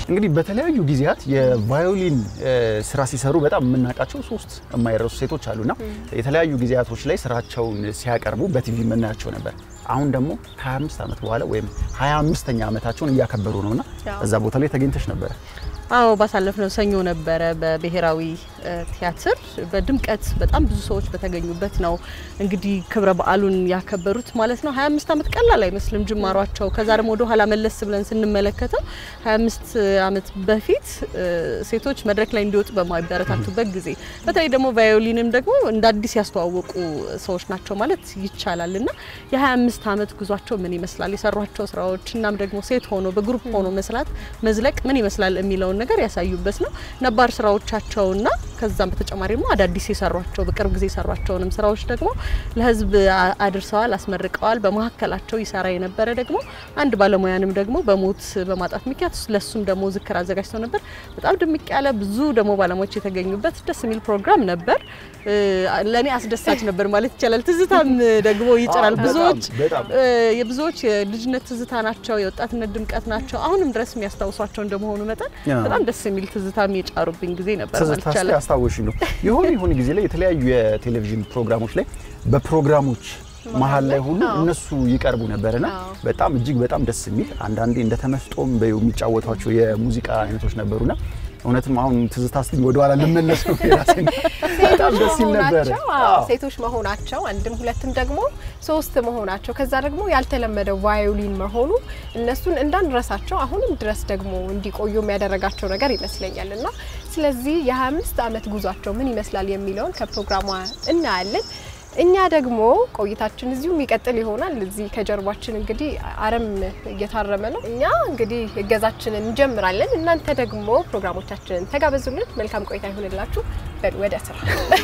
እንግዲህ በተለያዩ ጊዜያት የቫዮሊን እ፣ ስራ ሲሰሩ በጣም የምናውቃቸው ሶስት የማይረሱ ሴቶች አሉና የተለያዩ ጊዜያቶች ላይ ስራቸውን ሲያቀርቡ በቲቪ የምናያቸው ነበር። አሁን ደግሞ ከ25 ዓመት በኋላ ወይም 25ኛ ዓመታቸውን እያከበሩ ነውና አዎ። እዛ ቦታ ላይ ተገኝተሽ ነበረ። አዎ ባሳለፍነው ሰኞ ነበረ በብሔራዊ እ፣ ቲያትር በድምቀት በጣም ብዙ ሰዎች በተገኙበት ነው እንግዲህ ክብረ በዓሉን ያከበሩት ማለት ነው። 25 ዓመት ቀላል አይመስልም ጅማሯቸው። ከዛ ደግሞ ወደ ኋላ መለስ ብለን ስንመለከተው 25 ዓመት በፊት እ፣ ሴቶች መድረክ ላይ እንዲወጡ በማይበረታቱበት ጊዜ በተለይ ደግሞ ቫዮሊንም ደግሞ እንደ አዲስ ያስተዋወቁ ሰዎች ናቸው ማለት ይቻላል እና የ25 ዓመት ጉዟቸው ምን ይመስላል የሰሯቸው ስራዎች እናም ደግሞ ሴት ሆኖ በግሩፕ ሆኖ መስራት መዝለቅ ምን ይመስላል የሚለውን ነገር ያሳዩበት ነው። ነባር ስራዎቻቸውና ከዛም በተጨማሪ ደግሞ አዳዲስ የሰሯቸው በቅርብ ጊዜ የሰሯቸውንም ስራዎች ደግሞ ለሕዝብ አ- አድርሰዋል፣ አስመርቀዋል። በመካከላቸው ይሰራ የነበረ ደግሞ አንድ ባለሙያንም ደግሞ በሞት በማጣት ምክንያት ለሱም ደግሞ ዝክር አዘጋጅተው ነበር። በጣም ድምቅ ያለ ብዙ ደግሞ ባለሙያዎች የተገኙበት ደስ የሚል ፕሮግራም ነበር። እ፣ ለእኔ አስደሳች ነበር ማለት ይቻላል። ትዝታም ደግሞ ይጭራል። አዎ፣ ብዙዎች በጣም በጣም እ፣ የብዙዎች የልጅነት ትዝታ ናቸው፣ የወጣትነት ድምቀት ናቸው። አሁንም ድረስ የሚያስታውሷቸው እንደመሆኑ መጠን ያ። በጣም ደስ የሚል ትዝታም የጫሩብኝ ጊዜ ነበር ማለት ትዝታ ይቻላል። ያስታወሽ ነው። የሆነ የሆነ ጊዜ ላይ የተለያዩ የቴሌቪዥን ፕሮግራሞች ላይ በፕሮግራሞች መሀል ላይ ሁሉ አዎ። እነሱ ይቀርቡ ነበርና አዎ። በጣም እጅግ በጣም ደስ የሚል አንዳንዴ እንደ ተመስጦም በይው የሚጫወቷቸው የሙዚቃ አይነቶች ነበሩና እውነትም አሁን ትዝታ ስትኝ ወደኋላ ልመለስ ነው የራሴን በጣም ሴቶች ደስ ይል ነበረ። መሆናቸው አዎ፣ አዎ። ሴቶች መሆናቸው አንድም ሁለትም ደግሞ ሶስት መሆናቸው ከዛ ደግሞ ያልተለመደው ቫዮሊን መሆኑ እነሱን እንዳንረሳቸው አሁንም ድረስ ደግሞ እንዲቆዩ የሚያደረጋቸው ነገር ይመስለኛል እና ስለዚህ የ25 ዓመት ጉዟቸው ምን ይመስላል የሚለውን ከፕሮግራሟ እናያለን። እኛ ደግሞ ቆይታችን እዚሁ የሚቀጥል ይሆናል። እዚህ ከጀርባችን እንግዲህ አረም እየታረመ ነው። እኛ እንግዲህ እገዛችንን እንጀምራለን። እናንተ ደግሞ ፕሮግራሞቻችንን ተጋበዙልን። መልካም ቆይታ ይሁንላችሁ። በሉ ወደ ስራ።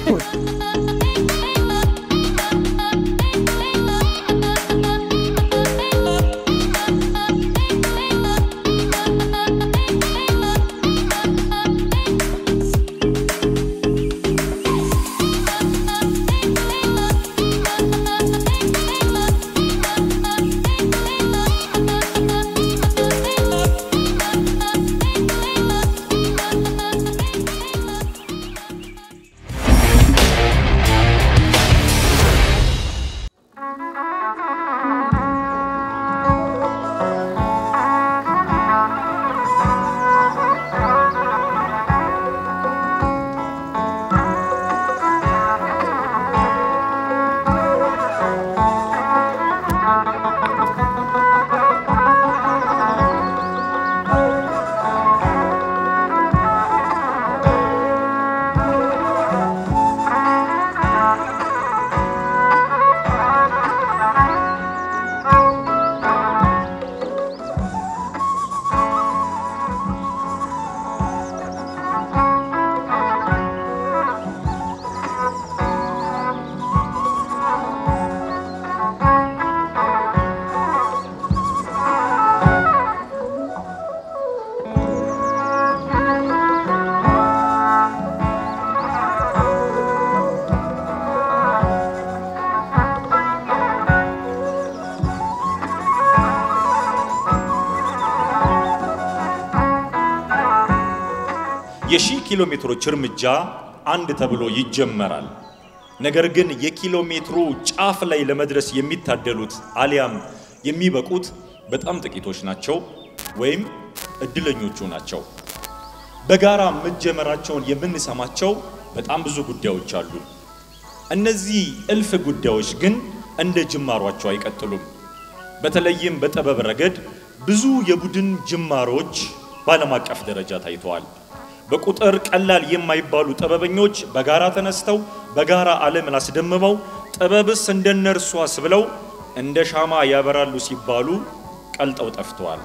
የሺህ ኪሎ ሜትሮች እርምጃ አንድ ተብሎ ይጀመራል። ነገር ግን የኪሎ ሜትሩ ጫፍ ላይ ለመድረስ የሚታደሉት አሊያም የሚበቁት በጣም ጥቂቶች ናቸው ወይም እድለኞቹ ናቸው። በጋራ መጀመራቸውን የምንሰማቸው በጣም ብዙ ጉዳዮች አሉ። እነዚህ እልፍ ጉዳዮች ግን እንደ ጅማሯቸው አይቀጥሉም። በተለይም በጥበብ ረገድ ብዙ የቡድን ጅማሮች በዓለም አቀፍ ደረጃ ታይተዋል። በቁጥር ቀላል የማይባሉ ጥበበኞች በጋራ ተነስተው በጋራ ዓለምን አስደምመው ጥበብስ እንደነርሷስ ብለው እንደ ሻማ ያበራሉ ሲባሉ ቀልጠው ጠፍተዋል።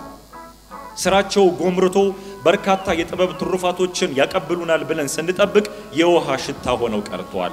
ስራቸው ጎምርቶ በርካታ የጥበብ ትሩፋቶችን ያቀብሉናል ብለን ስንጠብቅ የውሃ ሽታ ሆነው ቀርተዋል።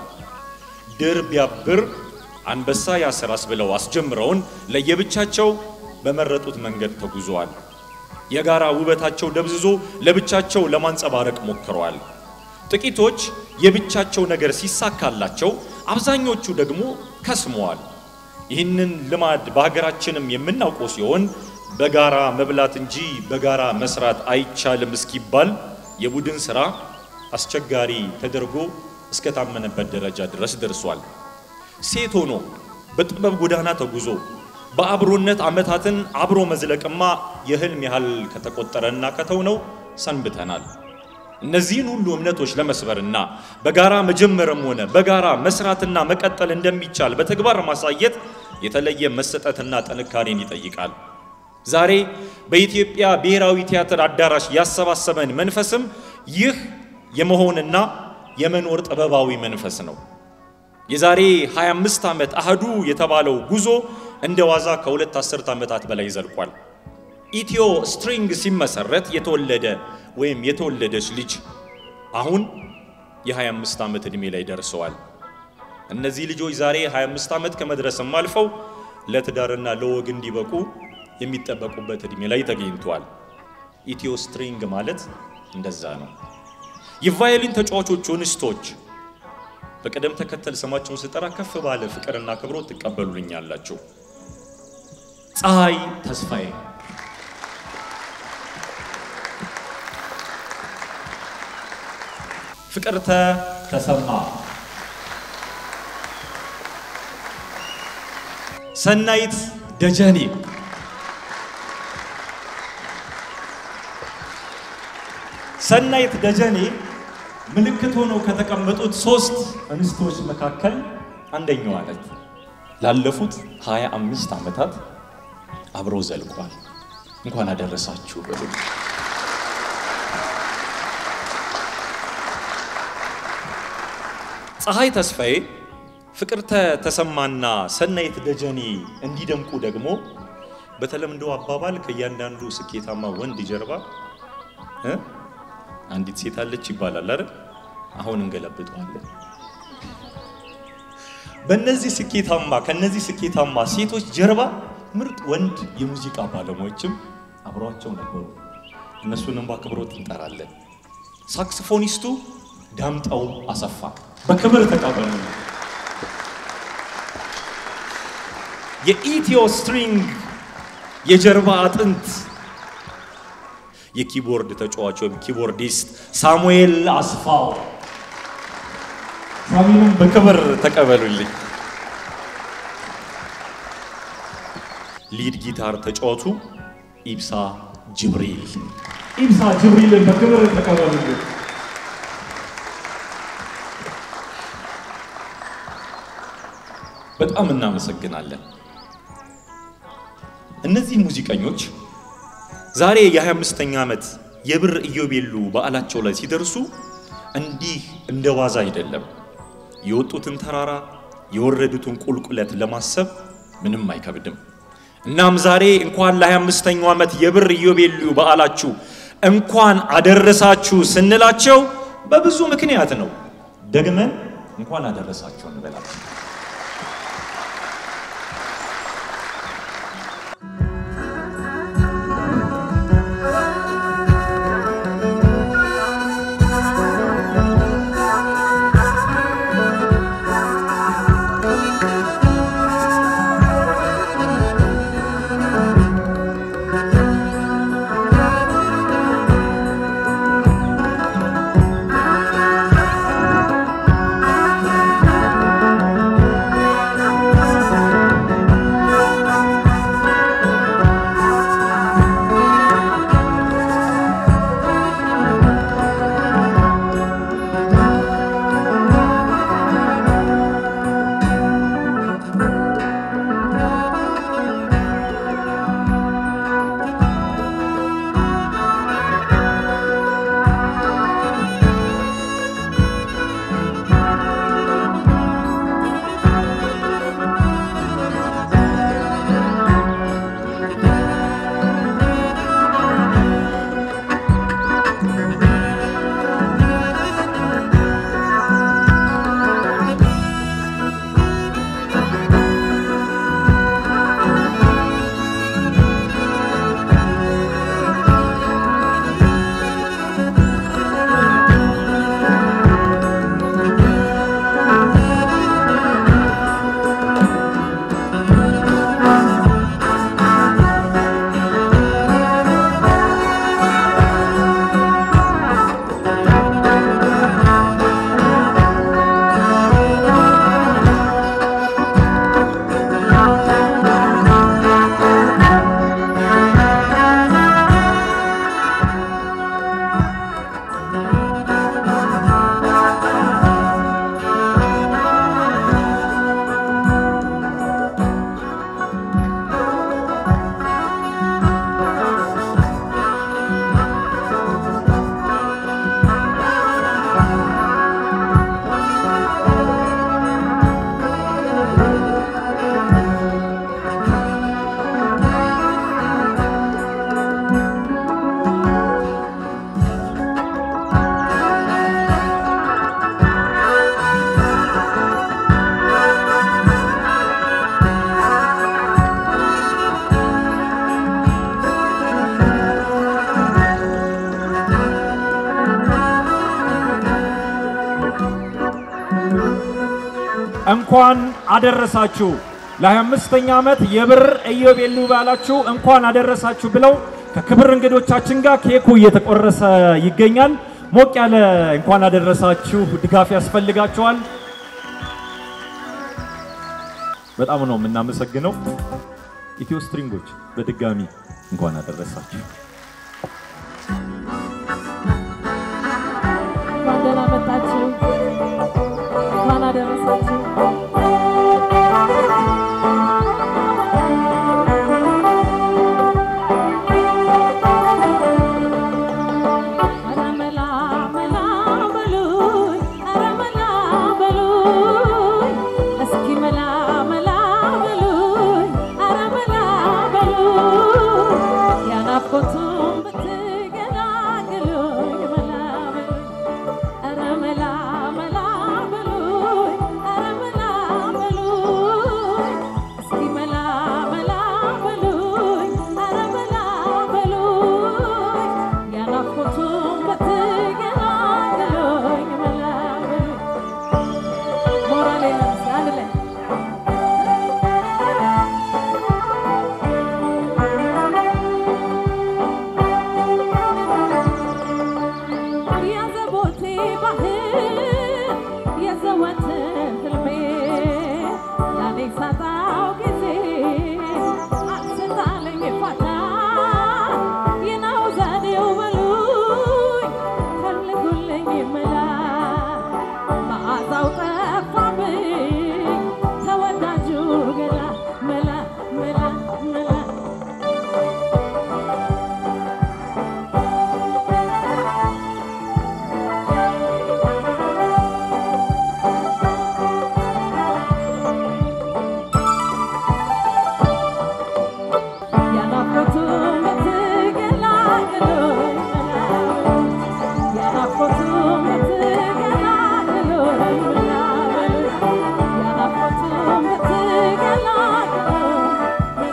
ድር ቢያብር አንበሳ ያሰራስ ብለው አስጀምረውን ለየብቻቸው በመረጡት መንገድ ተጉዘዋል። የጋራ ውበታቸው ደብዝዞ ለብቻቸው ለማንጸባረቅ ሞክረዋል። ጥቂቶች የብቻቸው ነገር ሲሳካላቸው፣ አብዛኞቹ ደግሞ ከስመዋል። ይህንን ልማድ በሀገራችንም የምናውቀው ሲሆን በጋራ መብላት እንጂ በጋራ መስራት አይቻልም እስኪባል የቡድን ስራ አስቸጋሪ ተደርጎ እስከታመነበት ደረጃ ድረስ ደርሷል። ሴት ሆኖ በጥበብ ጎዳና ተጉዞ በአብሮነት ዓመታትን አብሮ መዝለቅማ የህልም ያህል ከተቆጠረና ከተውነው ሰንብተናል። እነዚህን ሁሉ እምነቶች ለመስበርና በጋራ መጀመርም ሆነ በጋራ መስራትና መቀጠል እንደሚቻል በተግባር ማሳየት የተለየ መሰጠትና ጥንካሬን ይጠይቃል። ዛሬ በኢትዮጵያ ብሔራዊ ቲያትር አዳራሽ ያሰባሰበን መንፈስም ይህ የመሆንና የመኖር ጥበባዊ መንፈስ ነው። የዛሬ 25 ዓመት አህዱ የተባለው ጉዞ እንደ ዋዛ ከሁለት አስርት ዓመታት በላይ ዘልቋል። ኢትዮ ስትሪንግ ሲመሰረት የተወለደ ወይም የተወለደች ልጅ አሁን የ25 ዓመት ዕድሜ ላይ ደርሰዋል። እነዚህ ልጆች ዛሬ 25 ዓመት ከመድረስም አልፈው ለትዳርና ለወግ እንዲበቁ የሚጠበቁበት ዕድሜ ላይ ተገኝተዋል። ኢትዮ ስትሪንግ ማለት እንደዛ ነው። የቫዮሊን ተጫዋቾቹ እንስቶች በቅደም ተከተል ስማቸውን ስጠራ ከፍ ባለ ፍቅርና አክብሮት ትቀበሉልኛላችሁ። ፀሐይ ተስፋዬ፣ ፍቅርተ ተሰማ፣ ሰናይት ደጀኔ፣ ሰናይት ደጀኔ ምልክት ሆነው ከተቀመጡት ሶስት እንስቶች መካከል አንደኛዋ ነች። ላለፉት ሃያ አምስት ዓመታት አብሮ ዘልቋል። እንኳን አደረሳችሁ በሉ። ፀሐይ ተስፋዬ፣ ፍቅርተ ተሰማና ሰናይት ደጀኔ እንዲደምቁ ደግሞ በተለምዶ አባባል ከእያንዳንዱ ስኬታማ ወንድ ጀርባ እ አንዲት ሴት አለች ይባላል አይደል? አሁን እንገለብጠዋለን። በእነዚህ ስኬታማ ከነዚህ ስኬታማ ሴቶች ጀርባ ምርጥ ወንድ የሙዚቃ ባለሙያዎችም አብረዋቸው ነበሩ። እነሱንም በአክብሮት እንጠራለን። ሳክስፎኒስቱ ዳምጠው አሰፋ በክብር ተቀበሉ። የኢትዮ ስትሪንግ የጀርባ አጥንት የኪቦርድ ተጫዋች ወይም ኪቦርዲስት ሳሙኤል አስፋው ሳሚንም በክብር ተቀበሉልኝ። ሊድ ጊታር ተጫዋቹ ኢብሳ ጅብሪል ኢብሳ ጅብሪልን በክብር ተቀበሉልኝ። በጣም እናመሰግናለን። እነዚህ ሙዚቀኞች ዛሬ የ25ኛ ዓመት የብር ኢዮቤሉ በዓላቸው ላይ ሲደርሱ እንዲህ እንደ ዋዛ አይደለም። የወጡትን ተራራ የወረዱትን ቁልቁለት ለማሰብ ምንም አይከብድም። እናም ዛሬ እንኳን ለ25ኛው ዓመት የብር ኢዮቤሉ በዓላችሁ እንኳን አደረሳችሁ ስንላቸው በብዙ ምክንያት ነው። ደግመን እንኳን አደረሳችሁ እንበላቸው። ♪ እንኳን አደረሳችሁ ለ25ኛ ዓመት የብር ኢዮቤልዩ በዓላችሁ እንኳን አደረሳችሁ ብለው ከክብር እንግዶቻችን ጋር ኬኩ እየተቆረሰ ይገኛል። ሞቅ ያለ እንኳን አደረሳችሁ ድጋፍ ያስፈልጋቸዋል። በጣም ነው የምናመሰግነው። ኢትዮ ስትሪንጎች በድጋሚ እንኳን አደረሳችሁ። እንኳን ደህና መጣችሁ። እንኳን አደረሳችሁ። ኧረ መላ መላ በሉኝ፣ ኧረ መላ በሉኝ፣ እስኪ መላ መላ በሉኝ፣ ኧረ መላ በሉኝ፣ ያናፍቆቱን ብትገላግሉኝ መላ በሉኝ ኧረ መላ መላ በሉኝ ኧረ መላ በሉኝ እስኪ መላ መላ በሉኝ ኧረ መላ በሉኝ ያናፍቆቱን ብትገላግሉኝ መላ በሉኝ ሞራሌ ነው እስኪ አንድ ላይ የዘቦቴ ባህል የዘወትር ህልሜ ያኔ ሳጣው ጊዜ አስታለኝ ፋታ ይናው ዘዴው በሉኝ ፈልጉልኝ መላ መዓዛው ጠፋብኝ ተወዳጁ ገላ መላ መላ መላ ያናፍቆቱን ብትገላግሉኝ ያናፍቆቱን ብትገላግሉኝ ያናፍቆቱን ብትገላግሉኝ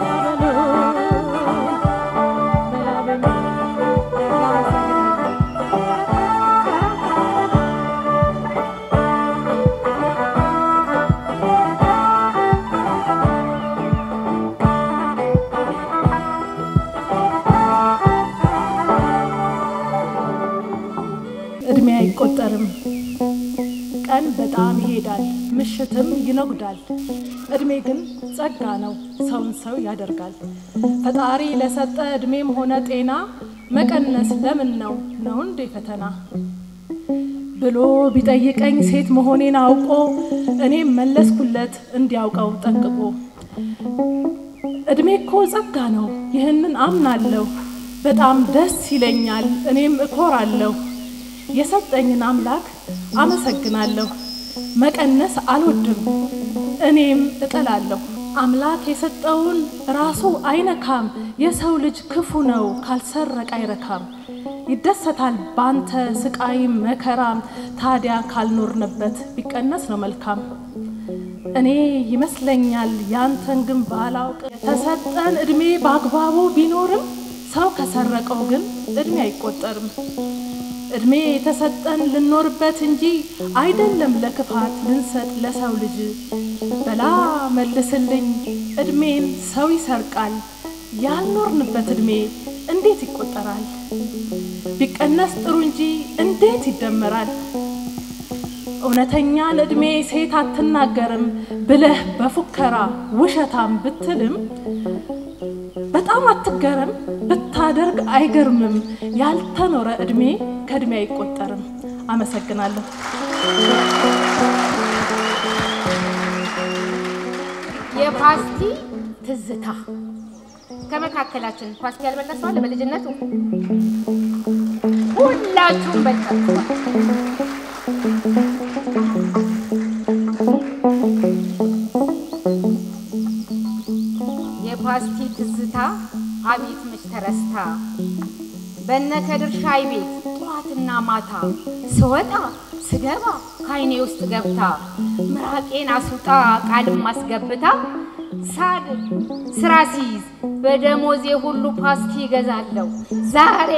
እድሜ አይቆጠርም። ቀን በጣም ይሄዳል፣ ምሽትም ይነጉዳል። እድሜ ግን ጸጋ ነው፣ ሰውን ሰው ያደርጋል። ፈጣሪ ለሰጠ እድሜም ሆነ ጤና መቀነስ ለምን ነው ነው እንዴ ፈተና ብሎ ቢጠይቀኝ ሴት መሆኔን አውቆ እኔም መለስኩለት እንዲያውቀው ጠንቅቆ እድሜ እኮ ጸጋ ነው፣ ይህንን አምናለሁ። በጣም ደስ ይለኛል፣ እኔም እኮራለሁ። የሰጠኝን አምላክ አመሰግናለሁ። መቀነስ አልወድም፣ እኔም እጠላለሁ። አምላክ የሰጠውን ራሱ አይነካም። የሰው ልጅ ክፉ ነው፣ ካልሰረቅ አይረካም። ይደሰታል ባንተ ስቃይም መከራም። ታዲያ ካልኖርንበት ቢቀነስ ነው መልካም። እኔ ይመስለኛል ያንተን ግን ባላውቅ የተሰጠን እድሜ በአግባቡ ቢኖርም ሰው ከሰረቀው ግን እድሜ አይቆጠርም። እድሜ የተሰጠን ልኖርበት እንጂ አይደለም ለክፋት ልንሰጥ ለሰው ልጅ። በላ መልስልኝ እድሜን ሰው ይሰርቃል፣ ያልኖርንበት እድሜ እንዴት ይቆጠራል? ቢቀነስ ጥሩ እንጂ እንዴት ይደመራል? እውነተኛን እድሜ ሴት አትናገርም ብለህ በፉከራ ውሸታም ብትልም በጣም አትገረም፣ ብታደርግ አይገርምም። ያልተኖረ እድሜ ከእድሜ አይቆጠርም። አመሰግናለሁ። የፓስቲ ትዝታ ከመካከላችን ፓስቲ ያልበላ ሰው አለ? በልጅነቱ ሁላችሁም በልታችኋል። የፓስቲ ትዝታ አቤት መች ተረስታ በነ ከድር ሻይ ቤት ጠዋትና ማታ ስወጣ ስገባ ከአይኔ ውስጥ ገብታ ምራቄን አስውጣ ቃልም አስገብታ ሳድ ስራ ሲይዝ በደሞዜ ሁሉ ፓስቲ ይገዛለሁ። ዛሬ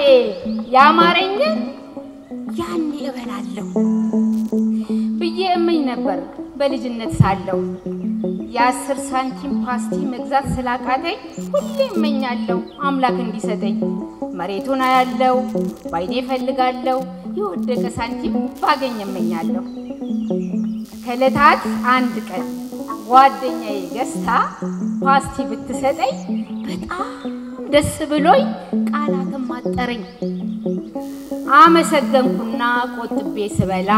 ያማረኝን ያኔ እበላለሁ ብዬ እመኝ ነበር በልጅነት ሳለሁ የአስር ሳንቲም ፓስቲ መግዛት ስላቃተኝ ሁሌ እመኛለሁ አምላክ እንዲሰጠኝ። መሬቱን አያለው ባይኔ እፈልጋለሁ የወደቀ ሳንቲም ባገኝ እመኛለሁ። ከዕለታት አንድ ቀን ጓደኛዬ ገዝታ ፓስቲ ብትሰጠኝ በጣም ደስ ብሎኝ ቃላትም አጠረኝ። አመሰገንኩና ቆጥቤ ስበላ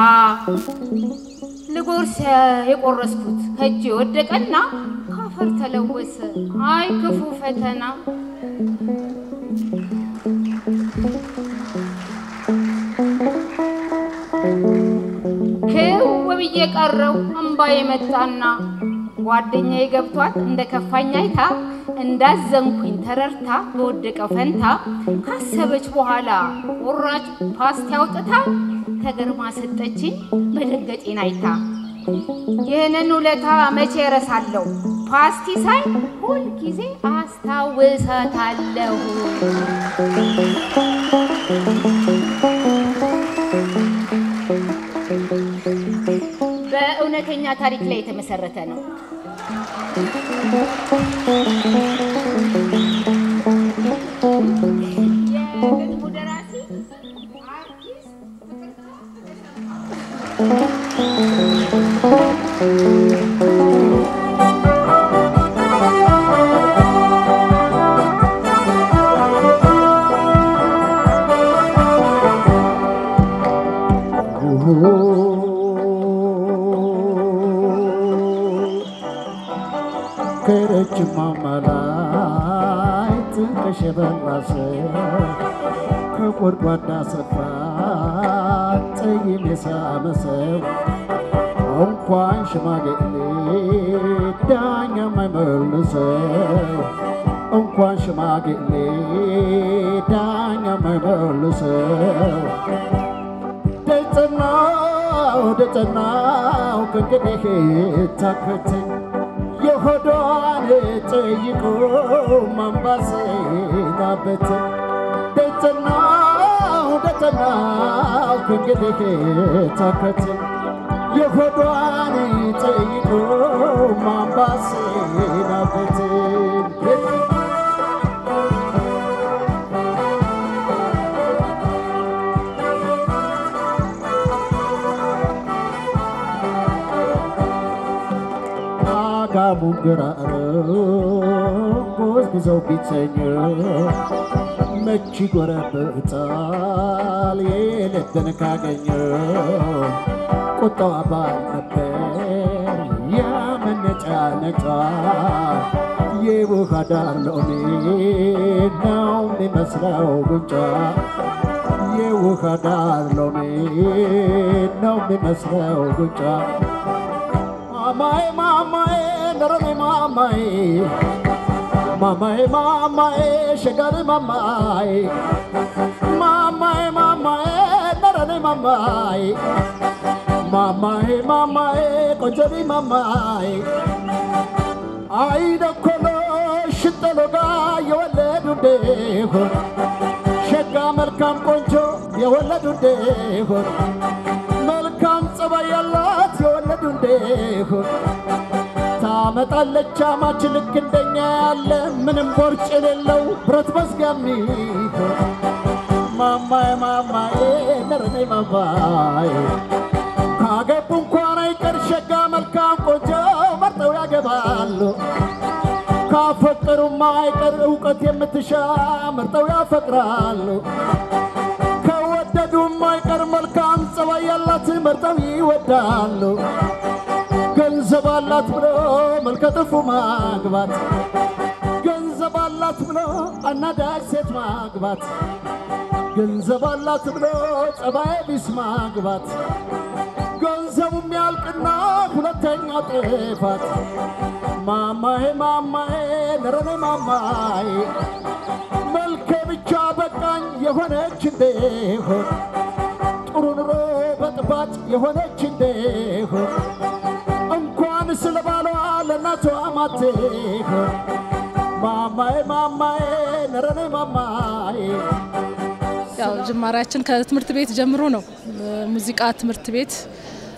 ልጎርስ የቆረስኩት ከእጅ የወደቀና ካፈር ተለወሰ። አይ ክፉ ፈተና! ክው ብዬ ቀረው እምባዬ መጣና ጓደኛዬ ገብቷት እንደ ከፋኝ አይታ እንዳዘንኩኝ ተረድታ በወደቀው ፈንታ ካሰበች በኋላ ቁራጭ ፓስቲ አውጥታ ተገርማ ሰጠችኝ መደንገጤን አይታ። ይህንን ውለታ መቼ እረሳለሁ? ፓስቲ ሳይ ሁልጊዜ አስታውሳታለሁ። በእውነተኛ ታሪክ ላይ የተመሰረተ ነው። የግጥሙ ደራሲ አርቲስት ከረጅም ማማ ላይ ጥንቅሽ የበራ ሰው ከጎድጓዳ ስፍራ ጠይም የሳመ ሰው እንኳን ሽማግሌ ዳኛ የማይመልሰው እንኳን ሽማግሌ ዳኛ የማይመልሰው ደጸናው ደጸናው ከእንግዲህ ታከተኝ የሆዷን ጠይቆ ማንባሰናበት ደጸናው ደጸናው ከእንግዲህ ታከተኝ የሆዷን ጠይቆ ማንባሰናበት አጋሙን ግራር ጎዝጉዘው ቢተኝ መች ጎረብጣል የልብን ካገኘ ቁጣዋ ባል ነበር የመነጫነጫ የውሃ ዳር ሎሚ ነው የሚመስለው ጉንጫ የውሃ ዳር ሎሚ ነው የሚመስለው ጉንጫ ማማዬ ማማዬ ነረኔ ማማዬ ማማዬ ማማዬ ሸጋሪ ማማዬ ማማዬ ማማዬ ነረኔ ማማዬ ማማዬ ማማዬ ቆንጆሪ ማማዬ አይደኮሎ ሽጠሎጋ የወለዱ እንደሆን ሸጋ መልካም ቆንጆ የወለዱ እንደሆን መልካም ጸባይ ያላት የወለዱ እንደሆን ታመጣለች አማች ልክ እንደኛ ያለ ምንም ቦርጭ የሌለው ብረት መዝጋሚ ማማዬ ማማዬ ነረኔ ማማዬ ካገቡ እንኳን አይቀር ሸጋ መልካም ቆንጆ መርጠው ያገባሉ። ካፈቀሩማ አይቀር እውቀት የምትሻ መርጠው ያፈቅራሉ። ከወደዱም አይቀር መልካም ጸባይ ያላት መርጠው ይወዳሉ። ገንዘብ አላት ብሎ መልከ ጥፉ ማግባት፣ ገንዘብ አላት ብሎ አናዳጅ ሴት ማግባት፣ ገንዘብ አላት ብሎ ጸባይ ቢስ ማግባት፣ ገንዘቡም ያልቅና ሁለተኛው ጥፋት። ማማዬ ማማዬ ነረኔ ማማዬ መልከ ብቻ በቃኝ የሆነች እንደሆን ጥሩ ኑሮ በጥባጭ የሆነች እንደሆን እንኳን ስለ ባሏ ለእናቷ ማትሆን ማማዬ ማማዬ ነረኔ ማማዬ ያው ጅማሬያችን ከትምህርት ቤት ጀምሮ ነው። ሙዚቃ ትምህርት ቤት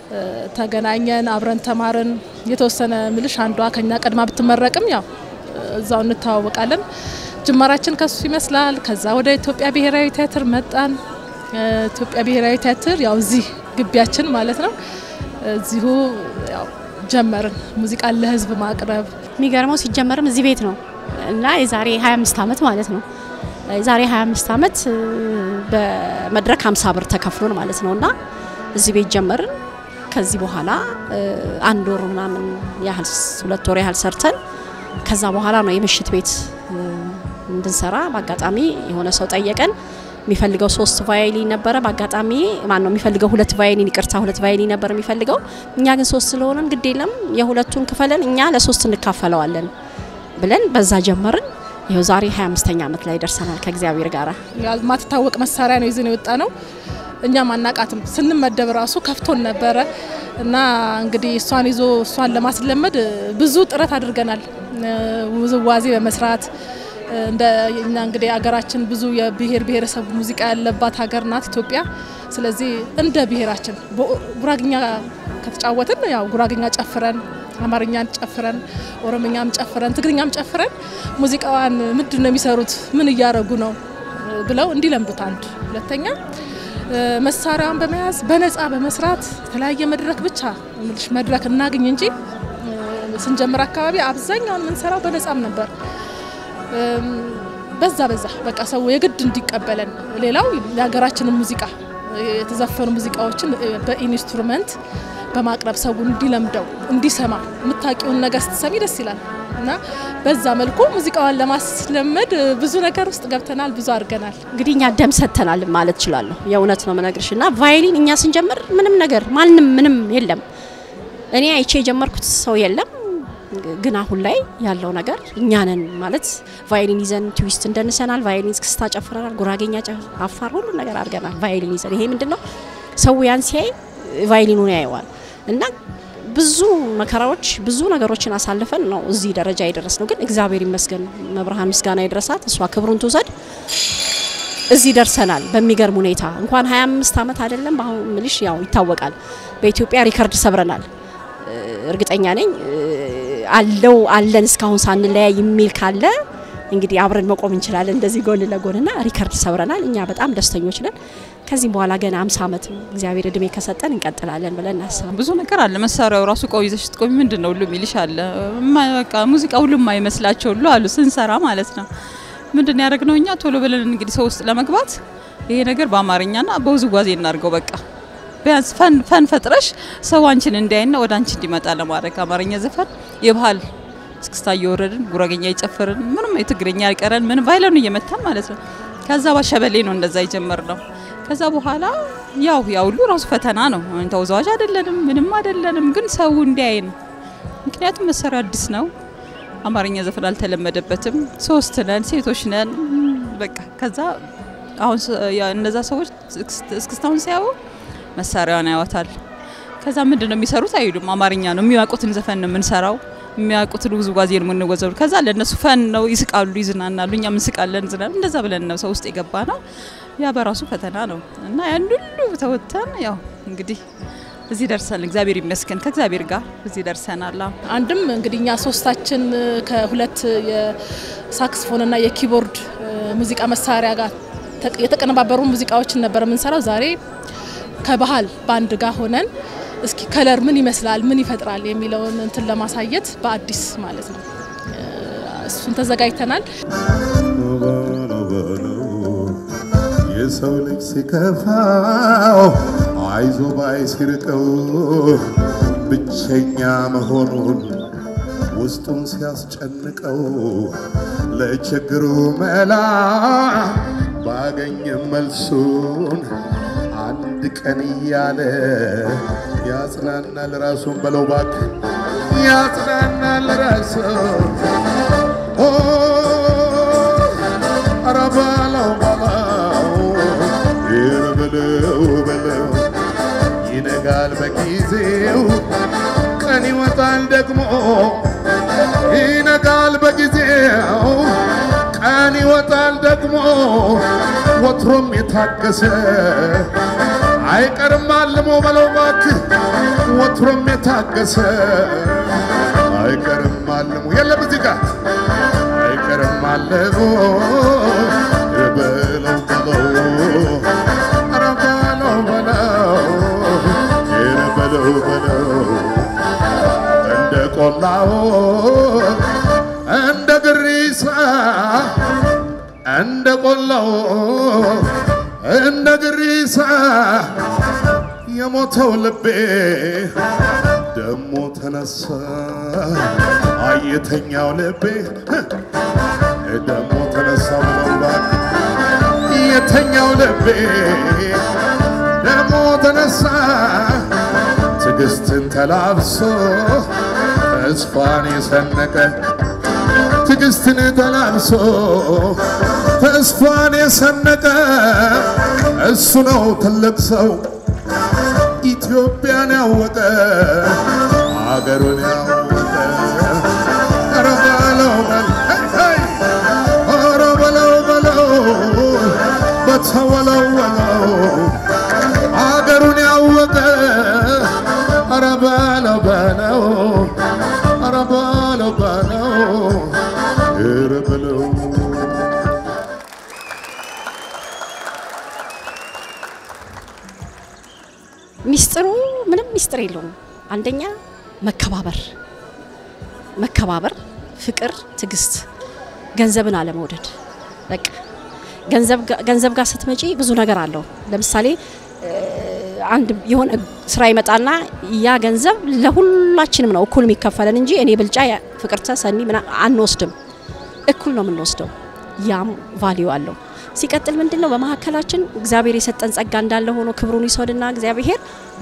ተገናኘን፣ አብረን ተማርን። የተወሰነ ምልሽ አንዷ ከኛ ቀድማ ብትመረቅም ያው እዛው እንተዋወቃለን። ጅማራችን ከሱ ይመስላል። ከዛ ወደ ኢትዮጵያ ብሔራዊ ቲያትር መጣን። ኢትዮጵያ ብሔራዊ ቲያትር ያው እዚህ ግቢያችን ማለት ነው። እዚሁ ያው ጀመርን ሙዚቃን ለህዝብ ማቅረብ። የሚገርመው ሲጀመርም እዚህ ቤት ነው እና የዛሬ 25 ዓመት ማለት ነው የዛሬ 25 ዓመት በመድረክ 50 ብር ተከፍሎን ማለት ነው እና እዚህ ቤት ጀመርን። ከዚህ በኋላ አንድ ወር ምናምን ያህል ሁለት ወር ያህል ሰርተን ከዛ በኋላ ነው የምሽት ቤት እንድንሰራ በአጋጣሚ የሆነ ሰው ጠየቀን። የሚፈልገው ሶስት ቫዮሊን ነበረ። በአጋጣሚ ማን ነው የሚፈልገው ሁለት ቫዮሊን፣ ይቅርታ ሁለት ቫዮሊን ነበር የሚፈልገው። እኛ ግን ሶስት ስለሆነን ግድ የለም የሁለቱን ክፈለን እኛ ለሶስት እንካፈለዋለን ብለን በዛ ጀመርን። ይኸው ዛሬ 25ኛ ዓመት ላይ ደርሰናል ከእግዚአብሔር ጋር። ማትታወቅ መሳሪያ ነው ይዘን የወጣ ነው። እኛም አናቃትም። ስንመደብ ራሱ ከፍቶን ነበረ እና እንግዲህ እሷን ይዞ እሷን ለማስለመድ ብዙ ጥረት አድርገናል። ውዝዋዜ በመስራት እንደ እኛ እንግዲህ ሀገራችን ብዙ የብሔር ብሔረሰብ ሙዚቃ ያለባት ሀገር ናት ኢትዮጵያ። ስለዚህ እንደ ብሔራችን ጉራግኛ ከተጫወትን ያው ጉራግኛ ጨፍረን አማርኛን ጨፍረን ኦሮምኛም ጨፍረን ትግርኛም ጨፍረን ሙዚቃዋን ምንድን ነው የሚሰሩት ምን እያደረጉ ነው ብለው እንዲለምዱት አንድ ሁለተኛ መሳሪያውን በመያዝ በነፃ በመስራት የተለያየ መድረክ ብቻ ምልሽ መድረክ እናግኝ እንጂ ስንጀምር አካባቢ አብዛኛውን የምንሰራው በነፃም ነበር። በዛ በዛ በቃ ሰው የግድ እንዲቀበለን ሌላው የሀገራችንን ሙዚቃ የተዘፈኑ ሙዚቃዎችን በኢንስትሩመንት በማቅረብ ሰው እንዲለምደው እንዲሰማ የምታውቂውን ነገር ስትሰሚ ደስ ይላል እና በዛ መልኩ ሙዚቃዋን ለማስለመድ ብዙ ነገር ውስጥ ገብተናል፣ ብዙ አድርገናል። እንግዲህ እኛ ደም ሰጥተናል ማለት እችላለሁ። የእውነት ነው መነግርሽ እና ቫዮሊን እኛ ስንጀምር ምንም ነገር ማንም ምንም የለም። እኔ አይቼ የጀመርኩት ሰው የለም። ግን አሁን ላይ ያለው ነገር እኛ ነን ማለት ቫዮሊን ይዘን ትዊስት እንደንሰናል፣ ቫዮሊን እስክስታ ጨፍረናል፣ ጉራጌኛ፣ አፋር ሁሉ ነገር አድርገናል ቫዮሊን ይዘን። ይሄ ምንድን ነው ሰው ያን ሲያይ ቫዮሊኑን ያየዋል እና ብዙ መከራዎች ብዙ ነገሮችን አሳልፈን ነው እዚህ ደረጃ የደረስ ነው። ግን እግዚአብሔር ይመስገን መብርሃን ምስጋና ይድረሳት፣ እሷ ክብሩን ትውሰድ። እዚህ ደርሰናል በሚገርም ሁኔታ እንኳን 25 ዓመት አይደለም። አሁን ምልሽ ያው ይታወቃል በኢትዮጵያ ሪከርድ ሰብረናል። እርግጠኛ ነኝ አለው አለን እስካሁን ሳንለያይ የሚል ካለ እንግዲህ አብረን መቆም እንችላለን እንደዚህ ጎን ለጎንና ሪከርድ ሰብረናል። እኛ በጣም ደስተኞች ነን። ከዚህም በኋላ ገና 50 ዓመት እግዚአብሔር እድሜ ከሰጠን እንቀጥላለን ብለን እናስባለን። ብዙ ነገር አለ። መሳሪያው ራሱ እቃው ይዘሽ ስትቆሚ ምንድን ነው ሁሉ የሚልሽ አለ። በቃ ሙዚቃ ሁሉም የማይመስላቸው ሁሉ አሉ ስንሰራ ማለት ነው። ምንድን ያደረግ ነው እኛ ቶሎ ብለን እንግዲህ ሰው ውስጥ ለመግባት ይሄ ነገር በአማርኛና በውዝዋዜ እናድርገው በቃ ቢያንስ ፈን ፈን ፈጥረሽ ሰው አንቺን እንዲያይና ወደ አንቺ እንዲመጣ ለማድረግ አማርኛ ዘፈን የባህል እስክስታ እየወረድን ጉራጌኛ እየጨፈርን ምንም የትግርኛ ያልቀረን ምን ቫይለኑ እየመታን ማለት ነው። ከዛ ባሸበሌ ነው እንደዛ የጀመር ነው። ከዛ በኋላ ያው ያ ሁሉ ራሱ ፈተና ነው። ተወዛዋዥ አይደለንም፣ ምንም አይደለንም፣ ግን ሰው እንዲያይን ምክንያቱም መሳሪያ አዲስ ነው። አማርኛ ዘፈን አልተለመደበትም። ሶስት ነን፣ ሴቶች ነን። በቃ ከዛ አሁን እነዛ ሰዎች እስክስታውን ሲያዩ መሳሪያዋን ያወታል። ከዛ ምንድን ነው የሚሰሩት አይሉም። አማርኛ ነው የሚያውቁትን ዘፈን ነው የምንሰራው የሚያውቁትን ውዝዋዜ ነው የምንወዘው። ከዛ ለእነሱ ፈን ነው፣ ይስቃሉ፣ ይዝናናሉ፣ እኛም እንስቃለን፣ ዝናል እንደዛ ብለን ነው ሰው ውስጥ የገባ ነው። ያ በራሱ ፈተና ነው እና ያን ሁሉ ተወጥተን ያው እንግዲህ እዚህ ደርሰን እግዚአብሔር ይመስገን ከእግዚአብሔር ጋር እዚህ ደርሰናል። አንድም እንግዲህ እኛ ሶስታችን ከሁለት የሳክስፎንና የኪቦርድ ሙዚቃ መሳሪያ ጋር የተቀነባበሩ ሙዚቃዎችን ነበር የምንሰራው። ዛሬ ከባህል ባንድ ጋር ሆነን እስኪ ከለር ምን ይመስላል ምን ይፈጥራል የሚለውን እንትን ለማሳየት በአዲስ ማለት ነው እሱን ተዘጋጅተናል። የሰው ልጅ ሲከፋው አይዞ ባይ ሲርቀው ብቸኛ መሆኑን ውስጡን ሲያስጨንቀው ለችግሩ መላ ባገኝም መልሱን አንድ ቀን እያለ ያጽናናል ራሱን በለው ባክ ያጽናናል ራሱን ኧረ በለው በለው ይር በለው በለው ይነጋል በጊዜው ቀን ይወጣል ደግሞ ይነጋል በጊዜው ቀን ይወጣል ደግሞ ወትሮም የታገሰ አይቀርም አልሞ በለው እባክህ ወትሮም የታገሰ አይቀርም አልሞ የለም እዚህ ጋር አይቀርም አልሞ በለው በለው ኧረ በለው በለው ኧረ በለው በለው እንደ ቆላው እንደ ግሪሳ እንደ ቆላው እንደ ግሪሳ የሞተው ልቤ ደሞ ተነሳ አየተኛው ልቤ ደሞ ተነሳ ብለውባል የተኛው ልቤ ደሞ ተነሳ ትዕግስትን ተላብሶ ተስፋን የሰነቀ ትዕግስትን ተላብሶ ተስፋን የሰነቀ እሱ ነው ትልቅ ሰው ኢትዮጵያን ያወቀ አገሩን ያወቀ ኧረ በለው በል ሄይ ሄይ ኧረ በለው በለው በተወለወለው አገሩን ያወቀ ኧረ በለው በለው ኧረ በለው በለው ኧረ በለው ሚስጥሩ ምንም ሚስጥር የለውም። አንደኛ መከባበር፣ መከባበር፣ ፍቅር፣ ትዕግስት፣ ገንዘብን አለመውደድ። በቃ ገንዘብ ጋ- ገንዘብ ጋር ስትመጪ ብዙ ነገር አለው። ለምሳሌ እ፣ አንድ የሆነ ስራ ይመጣና ያ ገንዘብ ለሁላችንም ነው እኩል የሚከፈለን እንጂ እኔ ብልጫ ያ- ፍቅርተ ሰኒ ምና አንወስድም። እኩል ነው የምንወስደው። ያም ቫሊዩ አለው። ሲቀጥል ምንድን ነው በመካከላችን እግዚአብሔር የሰጠን ጸጋ እንዳለ ሆኖ ክብሩን ይስወድና እግዚአብሔር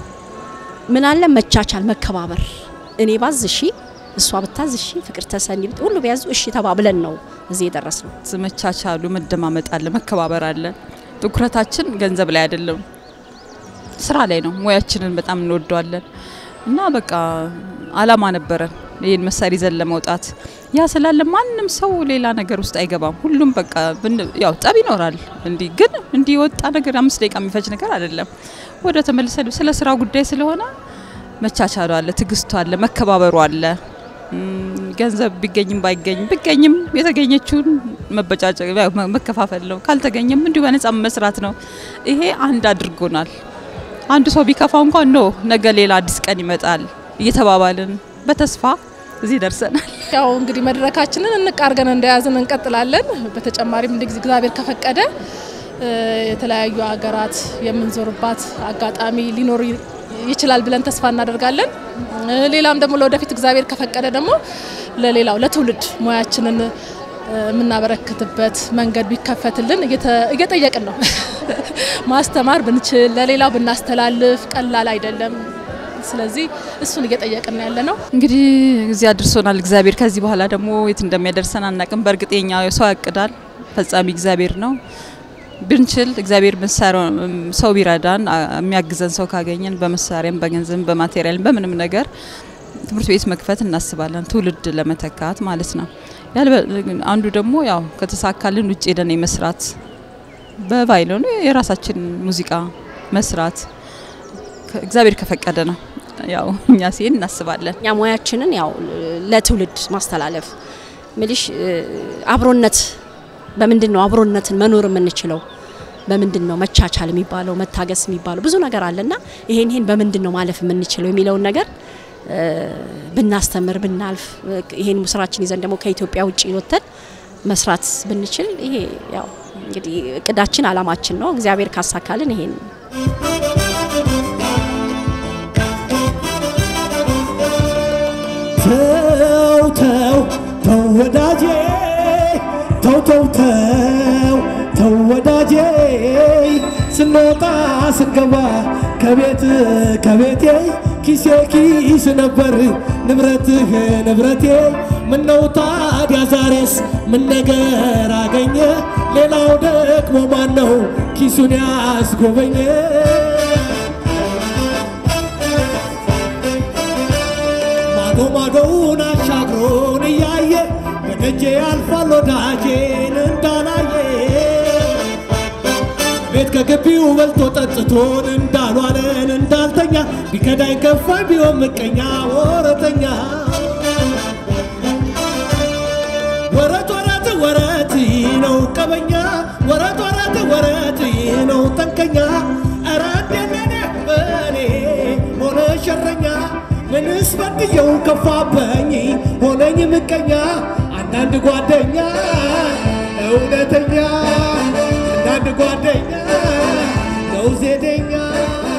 ምን አለ መቻቻል፣ መከባበር። እኔ ባዝ እሺ፣ እሷ ብታዝ እሺ፣ ፍቅር ተሰኒ ብት ሁሉ ቢያዙ እሺ ተባብለን ነው እዚህ የደረስ ነው። መቻቻሉ፣ መደማመጥ አለ፣ መከባበር አለ። ትኩረታችን ገንዘብ ላይ አይደለም፣ ስራ ላይ ነው። ሙያችንን በጣም እንወደዋለን እና በቃ አላማ ነበረን ይህን መሳሪያ ይዘን ለመውጣት። ያ ስላለ ማንም ሰው ሌላ ነገር ውስጥ አይገባም። ሁሉም በቃ ብን- ያው ጠብ ይኖራል። እንዲህ ግን እንዲህ የወጣ ነገር አምስት ደቂቃ የሚፈጅ ነገር አይደለም። ወደ ተመልሰን ስለ ስራ ጉዳይ ስለሆነ መቻቻሉ አለ፣ ትዕግስቱ አለ፣ መከባበሩ አለ። እም፣ ገንዘብ ቢገኝም ባይገኝም ቢገኝም የተገኘችውን መበጫጨቅ ያው መ- መከፋፈል ነው። ካልተገኘም እንዲሁ በነጻ መስራት ነው። ይሄ አንድ አድርጎናል። አንዱ ሰው ቢከፋው እንኳን ኖ ነገ ሌላ አዲስ ቀን ይመጣል እየተባባልን በተስፋ እዚህ ደርሰናል። ያው እንግዲህ መድረካችንን እንቅ አድርገን እንደያዝን እንቀጥላለን። በተጨማሪም እንደ እግዚአብሔር ከፈቀደ እ፣ የተለያዩ ሀገራት የምንዞርባት አጋጣሚ ሊኖር ይ- ይችላል ብለን ተስፋ እናደርጋለን። እ፣ ሌላም ደግሞ ለወደፊት እግዚአብሔር ከፈቀደ ደግሞ ለሌላው ለትውልድ ሙያችንን እ፣ የምናበረክትበት መንገድ ቢከፈትልን እየተ- እየጠየቅን ነው። ማስተማር ብንችል ለሌላው ብናስተላልፍ ቀላል አይደለም። ስለዚህ እሱን እየጠየቅን ያለ ነው። እንግዲህ እዚህ አድርሶናል እግዚአብሔር። ከዚህ በኋላ ደግሞ የት እንደሚያደርሰን አናቅም። በእርግጥ የኛ ሰው ያቅዳል፣ ፈጻሚ እግዚአብሔር ነው። ብንችል እግዚአብሔር መሳሪያ ሰው ቢረዳን አ- የሚያግዘን ሰው ካገኘን በመሳሪያም በገንዘብም በማቴሪያልም በምንም ነገር ትምህርት ቤት መክፈት እናስባለን፣ ትውልድ ለመተካት ማለት ነው። ያልበ- አንዱ ደግሞ ያው ከተሳካልን ውጭ ሄደን የመስራት በቫይሎኑ የራሳችን ሙዚቃ መስራት ከ- እግዚአብሔር ከፈቀደ ነው። ያው እኛ ሲሄድ እናስባለን። እኛ ሙያችንን ያው ለትውልድ ማስተላለፍ ምልሽ እ፣ አብሮነት በምንድን ነው አብሮነትን መኖር የምንችለው? በምንድን ነው መቻቻል የሚባለው መታገስ የሚባለው ብዙ ነገር አለና ይሄን ይሄን በምንድን ነው ማለፍ የምንችለው የሚለውን ነገር እ፣ ብናስተምር ብናልፍ እ፣ ይሄን ስራችን ይዘን ደግሞ ከኢትዮጵያ ውጭ ወጥተን መስራት ብንችል ይሄ ያው እንግዲህ እቅዳችን አላማችን ነው። እግዚአብሔር ካሳካልን ይሄን ተው ተው ተው ወዳጄ ተው ተው ተው ተው ወዳጄ ስንወጣ ስንገባ ከቤት ከቤቴ ኪሴ ኪስ ነበር ንብረትህ ንብረቴ ምነው ታዲያ ዛሬስ ምን ነገር አገኘ ሌላው ደግሞ ማነው ኪሱን ያስጎበኘ ማዶ ማዶውን አሻግሮን እያየ በደጄ ያልፋል ወዳጄን እንዳላየ ቤት ከግቢው በልቶ ጠጥቶን እንዳልዋለን እንዳልተኛ ቢከዳኝ ከፋኝ ቢሆን ምቀኛ ወረተኛ ወረት ወረት ወረት ነው ቀበኛ ወረት ወረት ወረት ነው ጠንቀኛ ኧረ እንደኔ በኔ ሆነ ሸረኛ ምንስ በድየው ከፋበኝ ሆነኝ ምቀኛ አንዳንድ ጓደኛ እውነተኛ አንዳንድ ጓደኛ ነው ዜደኛ